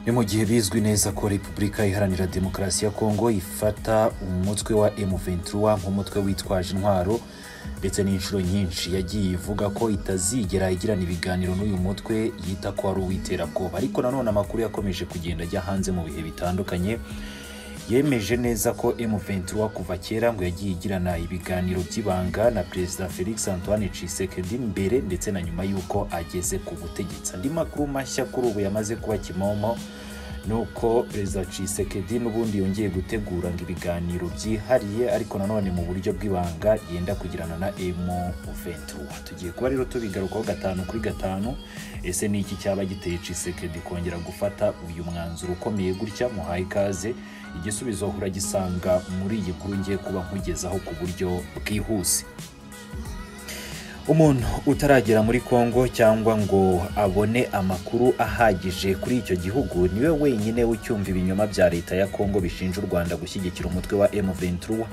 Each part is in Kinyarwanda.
ni mu gihe bizwi neza ko repubulika iharanira demokarasi ya kongo ifata umutwe wa M23 nk'umutwe witwaje intwaro ndetse n'inshuro nyinshi yagiye ivuga ko itazigera igirana ibiganiro n'uyu mutwe yita ko ari uw'iterabwoba ariko nanone amakuru yakomeje kugenda ajya hanze mu bihe bitandukanye yemeje neza ko M23 kuva kera ngo yagiye igirana ibiganiro by'ibanga na Perezida Felix Antoine Tshisekedi mbere ndetse na nyuma y'uko ageze ku butegetsi andi makuru mashya kuri ubu yamaze kuba kimomo nuko perezida Tshisekedi n'ubundi yongeye gutegura ngo ibiganiro byihariye ariko nanone mu buryo bw'ibanga yenda kugirana na M23 tugiye kuba rero tubigarukaho gatanu kuri gatanu ese ni iki cyaba giteye Tshisekedi kongera gufata uyu mwanzuro ukomeye gutya muhaye ikaze igisubizo uragisanga muri iyi nkuru ngiye kuba nkugezaho ku buryo bwihuse umuntu utaragera muri kongo cyangwa ngo abone amakuru ahagije kuri icyo gihugu niwe wenyine ucyumva ibinyoma bya leta ya kongo bishinja u rwanda gushyigikira umutwe wa M23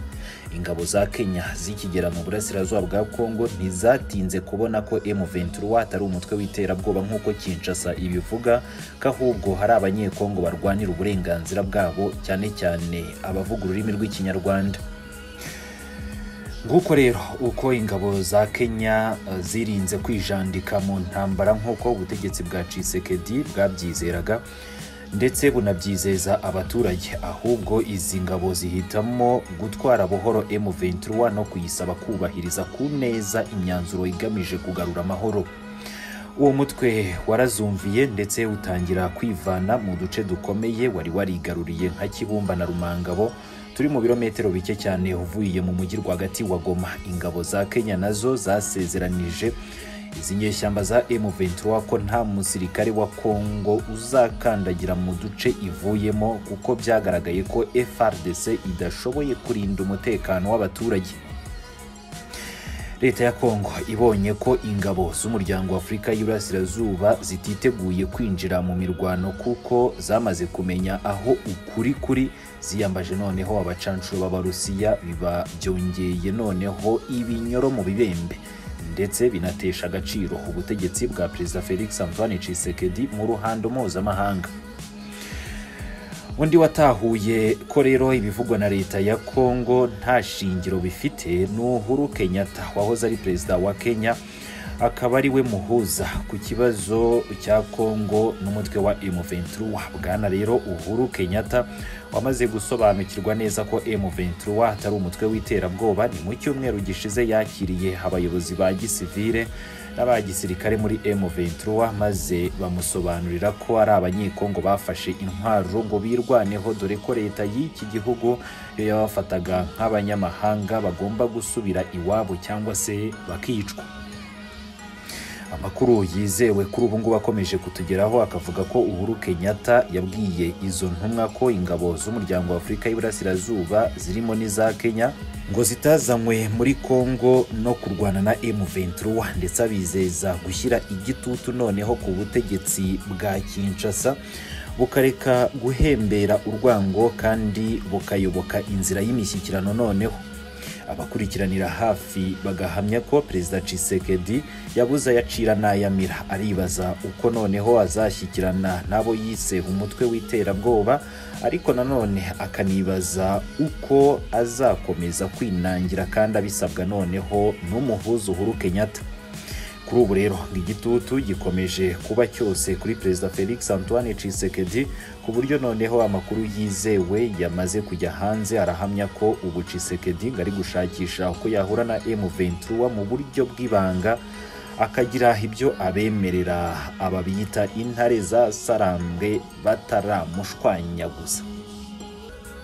ingabo za kenya zikigera mu burasirazuba bwa kongo ntizatinze kubona ko M23 atari umutwe w'iterabwoba nk'uko kinshasa ibivuga ko ahubwo hari abanyekongo barwanira uburenganzira bwabo cyane cyane abavuga ururimi rw'ikinyarwanda nguko rero uko ingabo za kenya eh, zirinze kwijandika mu ntambara nk'uko ubutegetsi bwa cisekedi bwabyizeraga ndetse bunabyizeza abaturage ahubwo izi ngabo zihitamo gutwara buhoro M23 no kuyisaba kubahiriza ku neza imyanzuro igamije kugarura amahoro uwo mutwe warazumviye ndetse utangira kwivana mu duce dukomeye wari warigaruriye nka kibumba na rumangabo turi mu birometero bike cyane uvuye mu mujyi rwagati wa goma ingabo za kenya nazo zasezeranije izi nyeshyamba za M23 ko nta musirikare wa Kongo uzakandagira mu duce ivuyemo kuko byagaragaye ko FRDC idashoboye kurinda umutekano w'abaturage leta ya kongo ibonye ko ingabo z'umuryango w'afurika y'uburasirazuba zititeguye kwinjira mu mirwano kuko zamaze kumenya aho ukuri kuri ziyambaje noneho abacanshuro b'abarusiya biba byongeye noneho ibinyoro mu bibembe ndetse binatesha agaciro ubutegetsi bwa perezida felix antoine tshisekedi mu ruhando mpuzamahanga undi watahuye ko rero ibivugwa na leta ya kongo nta shingiro bifite ni uhuru kenyatta wahoze ari perezida wa kenya akaba ari we muhuza ku kibazo cya kongo n'umutwe wa M23 bwana rero uhuru kenyatta wamaze gusobanukirwa neza ko M23 atari umutwe w'iterabwoba ni mu cyumweru gishize yakiriye abayobozi ba gisivire n'aba gisirikare muri M23 maze bamusobanurira ko ari abanyekongo bafashe intwaro ngo birwaneho dore ko leta y'iki gihugu yo yabafataga nk'abanyamahanga bagomba gusubira iwabo cyangwa se bakicwa amakuru yizewe kuri ubu ngubu akomeje kutugeraho akavuga ko uhuru kenyatta yabwiye izo ntumwa ko ingabo z'umuryango wa afurika y'iburasirazuba zirimo n'iza kenya ngo zitazanywe muri kongo no kurwana na M23 ndetse abizeza gushyira igitutu noneho ku butegetsi bwa kinshasa bukareka guhembera urwango kandi bukayoboka inzira y'imishyikirano noneho abakurikiranira hafi bagahamya ko perezida Tshisekedi yabuze ayacira n'ayamira aribaza uko noneho azashyikirana n'abo yise umutwe w'iterabwoba ariko nanone akanibaza uko azakomeza kwinangira kandi abisabwa noneho n'umuhuza Uhuru Kenyatta kuri ubu rero igitutu gikomeje kuba cyose kuri perezida felix antoine Tshisekedi ku buryo noneho amakuru yizewe yamaze kujya hanze arahamya ko ubu Tshisekedi ngo ari gushakisha uko yahura na M23 mu buryo bw'ibanga akagira ibyo abemerera ababiyita intare zasarambwe bataramushwanya gusa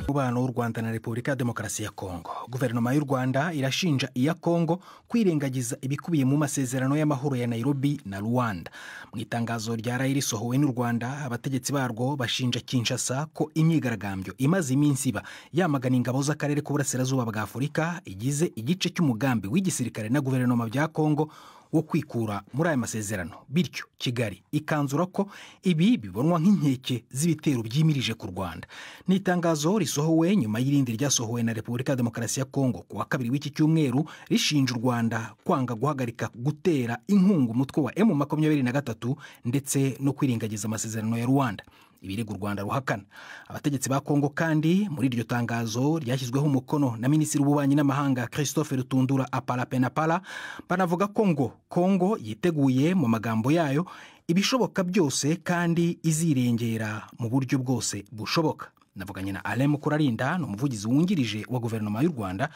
umubano w'u rwanda na repubulika ya demokarasi ya kongo guverinoma y'u rwanda irashinja iya kongo kwirengagiza ibikubiye mu masezerano y'amahoro ya nairobi na rwanda mu itangazo rya rayi risohowe n'u rwanda abategetsi barwo bashinja kinshasa ko imyigaragambyo imaze iminsi iba yamagana ingabo z'akarere k'uburasirazuba bwa afurika igize igice cy'umugambi w'igisirikare na guverinoma bya kongo wo kwikura muri aya masezerano bityo kigali ikanzura ko ibi bibonwa nk'inkeke z'ibitero byimirije ku rwanda ni itangazo risohowe nyuma y'irindi ryasohowe na repubulika ya demokarasi ya kongo ku wa kabiri w'iki cyumweru rishinja u rwanda kwanga guhagarika gutera inkunga umutwe wa emu makumyabiri na gatatu ndetse no kwirengagiza amasezerano ya rwanda ibirego u rwanda ruhakana abategetsi ba kongo kandi muri iryo tangazo ryashyizweho umukono na minisitiri w'ububanyi n'amahanga christophe rutundura aparapenapara banavuga ko ngo kongo yiteguye mu magambo yayo ibishoboka byose kandi izirengera mu buryo bwose bushoboka navuganye na alain mukurarinda ni umuvugizi wungirije wa guverinoma y'u rwanda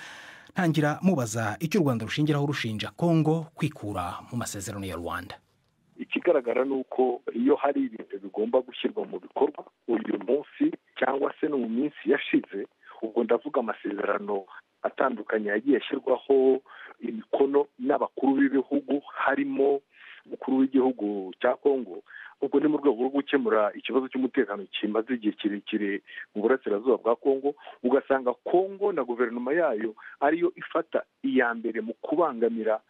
ntangira mubaza icyo u rwanda rushingiraho rushinja kongo kwikura mu masezerano ya rwanda ikigaragara ni uko iyo hari ibintu bigomba gushyirwa mu bikorwa uyu munsi cyangwa se no mu minsi yashize ubwo ndavuga amasezerano atandukanye yagiye ashyirwaho imikono n'abakuru b'ibihugu harimo umukuru w'igihugu cya kongo ubwo ni mu rwego rwo gukemura ikibazo cy'umutekano kimaze igihe kirekire mu burasirazuba bwa kongo ugasanga kongo na guverinoma yayo ariyo ifata iya mbere mu kubangamira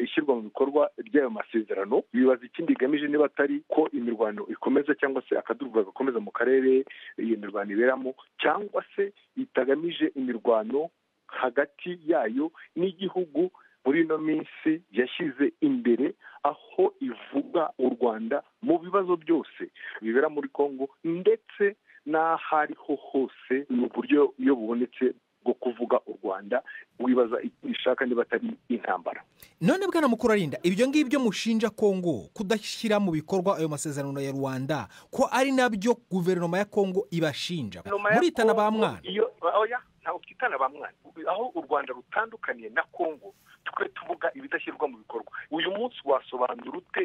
ishyirwa mu bikorwa ry'ayo masezerano bibaza ikindi igamije niba atari ko imirwano ikomeza cyangwa se akaduruvaga gakomeza mu karere iyo mirwano iberamo cyangwa se itagamije imirwano hagati yayo n'igihugu muri ino minsi yashyize imbere aho ivuga u rwanda mu bibazo byose bibera muri congo ndetse n'aho ariho hose ni uburyo iyo bubonetse bwo kuvuga u rwanda wibaza icyo ishaka niba atari intambara none bwana mukurarinda ibyo ngibyo mushinja kongo kudashyira mu bikorwa ayo masezerano ya rwanda ko ari nabyo guverinoma ya kongo ibashinja muritana ba mwana ntabwo twitana ba mwana aho u rwanda rutandukaniye na kongo twe tuvuga ibidashyirwa mu bikorwa uyu munsi wasobanura ute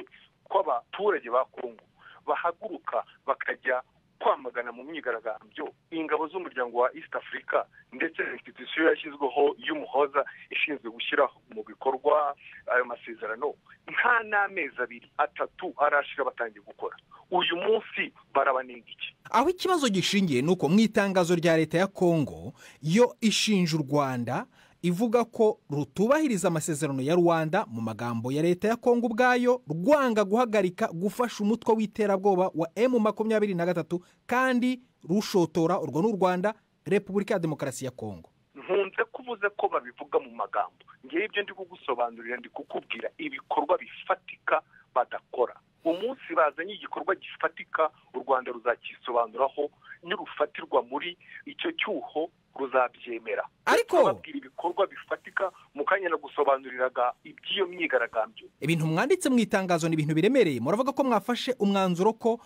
ko abaturage ba kongo bahaguruka bakajya kwamagana mu myigaragambyo ingabo z'umuryango wa east africa ndetse na institusiyo yashyizweho y'umuhoza ishinzwe gushyira mu bikorwa ayo masezerano nta n'amezi abiri atatu arashira batangiye gukora uyu munsi barabanenga iki aho ikibazo gishingiye ni uko mu itangazo rya leta ya kongo yo ishinja u rwanda ivuga ko rutubahiriza amasezerano ya rwanda mu magambo ya leta ya kongo ubwayo rwanga guhagarika gufasha umutwe w'iterabwoba wa emu makumyabiri na gatatu kandi rushotora urwo n'u rwanda repubulika ya demokarasi ya kongo nkunze kuvuze ko babivuga mu magambo ngewe ibyo ndi kugusobanurira ndi kukubwira ibikorwa bifatika badakora umunsi bazanye igikorwa gifatika u rwanda ruzakisobanuraho nirufatirwa muri icyo cyuho ruzabyemera ariko babwira ibikorwa bifatika mu kanya nagusobanuriraga iby'iyo myigaragambyo ibintu mwanditse mu itangazo ni ibintu biremereye muravuga ko mwafashe umwanzuro ko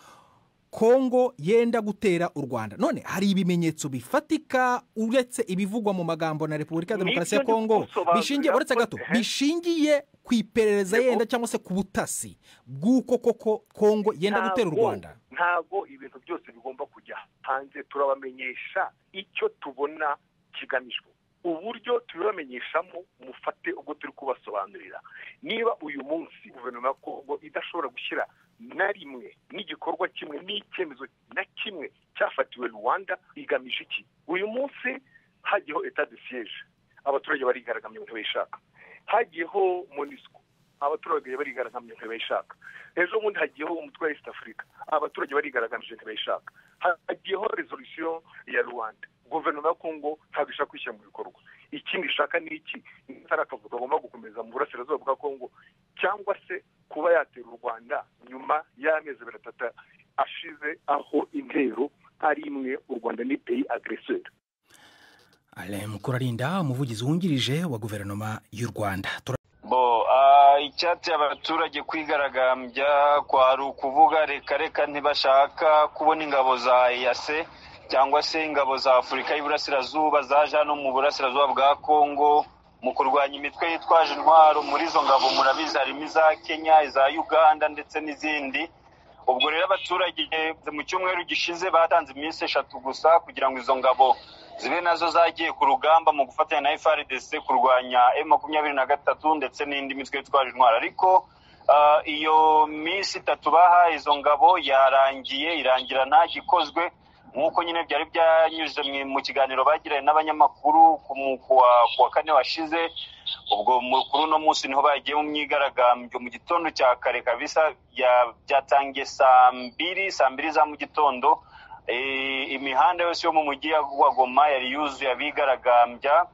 kongo yenda gutera u rwanda none hari ibimenyetso bifatika uretse ibivugwa mu magambo na repubulika ya demokarasi ya kongo bishingiye uretse gato bishingiye ku iperereza yenda cyangwa se ku butasi bw'uko koko kongo yenda gutera u rwanda ntabwo ibintu byose bigomba kujya hanze turabamenyesha icyo tubona kigamijwe uburyo tubibamenyeshamo mufate ubwo turi kubasobanurira niba uyu munsi guverinoma ya kongo idashobora gushyira na rimwe n'igikorwa kimwe n'icyemezo na kimwe cyafatiwe rwanda igamije iki uyu munsi hagiyeho etat de siege abaturage barigaragambya mu ntibishaka hagiyeho monisco abaturage barigaragambye ntibishaka ejo bundi hagiyeho umutwe wa east africa abaturage barigaragambye ntibishaka hagiyeho resolusiyo ya rwanda guverinoma ya kongo ntabwo ishaka kwishyira mu bikorwa ikindi ishaka ni iki ari akavuga agomba gukomeza mu burasirazuba bwa kongo cyangwa se kuba yatera u rwanda nyuma y'amezi abiri atatu ashize aho intero ari imwe u rwanda ni peyi agreseri alain mukurarinda umuvugizi wungirije wa guverinoma y'u rwanda icyateye abaturage kwigaragambya kwari ukuvuga reka reka ntibashaka kubona ingabo za eyase cyangwa se ingabo za afurika y'iburasirazuba zaje hano mu burasirazuba bwa kongo mu kurwanya imitwe yitwaje intwaro muri izo ngabo murabizi harimo iza kenya iza uganda ndetse n'izindi ubwo rero abaturage mu cyumweru gishize batanze iminsi eshatu gusa kugira ngo izo ngabo zibe nazo zagiye ku rugamba mu gufatanya na frdc kurwanya m makumyabiri na gatatu ndetse n'indi mitwe yitwaje intwaro ariko iyo minsi itatu bahaye izo ngabo yarangiye irangira nta gikozwe nk'uko nyine byari byanyuze mu kiganiro bagiranye n'abanyamakuru ku wa kane washize ubwo mukuru uno munsi niho bagiye mu myigaragambyo mu gitondo cya kare kabisa byatangiye saa mbiri saa mbiri za mu gitondo imihanda yose yo mu mujyi wa goma yari yuzuye abigaragambya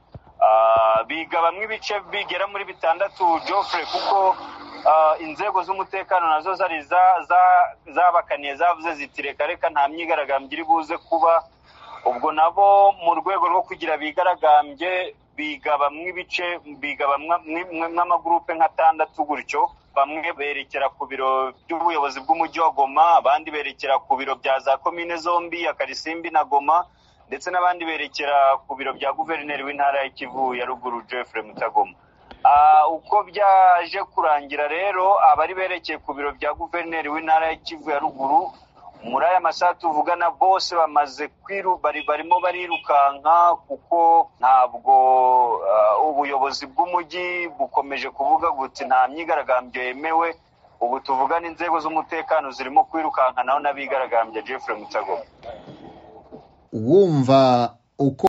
biga bamwe ibice bigera muri bitandatu jofre kuko inzego z'umutekano nazo zari zabakaniye zavuze ziti reka reka nta myigaragambyo iri buze kuba ubwo nabo mu rwego rwo kugira bigaragambye biga bamwe ibice biga nk'amagurupe nk'atandatu gutyo bamwe berekera ku biro by'ubuyobozi bw'umujyi wa goma abandi berekera ku biro bya za komine zombi ya karisimbi na goma ndetse n'abandi berekera ku biro bya guverineri w'intara ya kivu ya ruguru jeffrey mutagoma uko byaje kurangira rero abari berekeye ku biro bya guverineri w'intara ya kivu ya ruguru muri aya masaha tuvugana bose bamaze barimo barirukanka kuko ntabwo ubuyobozi bw'umujyi bukomeje kuvuga guti nta myigaragambyo yemewe ubu tuvugana inzego z'umutekano zirimo kwirukanka naho n'abigaragambya Jeffrey mutagoma wumva uko